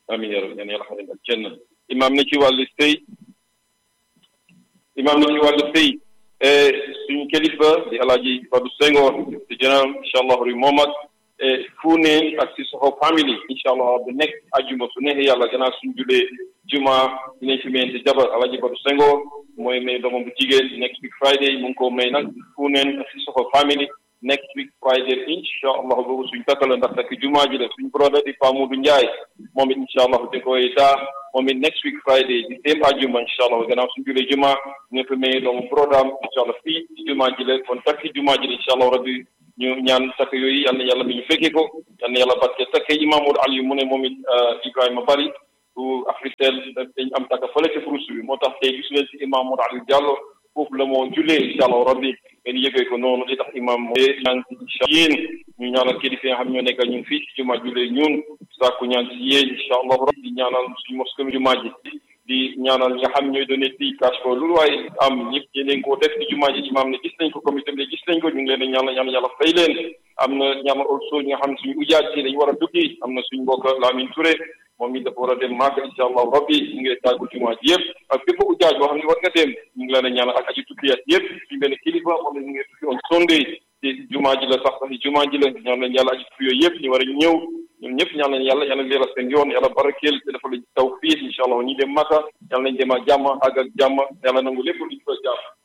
amiin yaa rabbi yal na yàlla xamal ak kenn imaam na ci wàllu sëy imaam na ci wàllu sëy suñu kilifa di alaaji Badou Senghor di général incha allah ri moom ak fu ne ak si soxo famille incha allah bu nekk ajuma su neexee yàlla gannaaw suñu julee juma dinañ fi mayente jabar alaaji Badou Senghor mooy may doomam bu jigéen next week Friday mu ngi ko may nag fu neen ak si soxo famille next week Friday incha allah boobu suñ takkala ndax takk jumaa ji la suñ brother di Pa Modou Ndiaye moom it incha allah di koy daa moom it next week Friday di same ajuma incha allah gannaaw suñ julee juma nga fi may doomu programme incha allah fii ci jumaa ji la kon takki jumaa ji la incha allah rabbi ñu ñaan takk yooyu yal na yàlla mi ñu fekkee ko yal na yàlla barke takk Imam Modou Aliou mu ne moom it Ibrahima Bari bu Africell dañ am takk fële ci furus bi moo tax tey gis leen si Imam Modou Aliou Diallo foofu la moo jullee incha allah rabbi ngeen yëgee ko noonu li tax imam moo ñaan si yéen ñu ñaanal kilifa yi nga xam ñoo nekkal ñun fii ci jumaa jullee ñun sàkku ñaan si yéen incha allah rabbi di ñaanal suñu mosquée jumaa ji di ñaanal ñi nga xam ñooy donné fii cash ko lu waaye am ñëpp yéen koo def ci jumaa ji imam ne gis nañ ko comité bi gis nañ ko ñu ngi leen di ñaanal ñaan yàlla fay leen am na ñaanal also ñi nga xam ne suñu ujaaj yi dañu war a duggi am na suñu mbokk Lamine Touré moom it dafa war a dem Màkka incha allah rabbi ñu ngi tàggu jumaa ji yëpp ak bépp ujaaj boo xam ne war nga dem ñu ngi leen a ñaanal ak aji tukkiyaat yëpp suñu benn kilifa moom la ñu ngi tukki on Sunday ci jumaa ji la sax sax jumaa ji la ñaan leen yàlla aji tukki yooyu yëpp ñu war a ñëw ñoom ñëpp ñaan leen yàlla yàlla leeral seen yoon yàlla barakeel te dafa la taw fii incha allah ñi dem Màkka yàlla nañ dem ak jàmm àgg ak jàmm yàlla nangu lépp luñ ko jàmm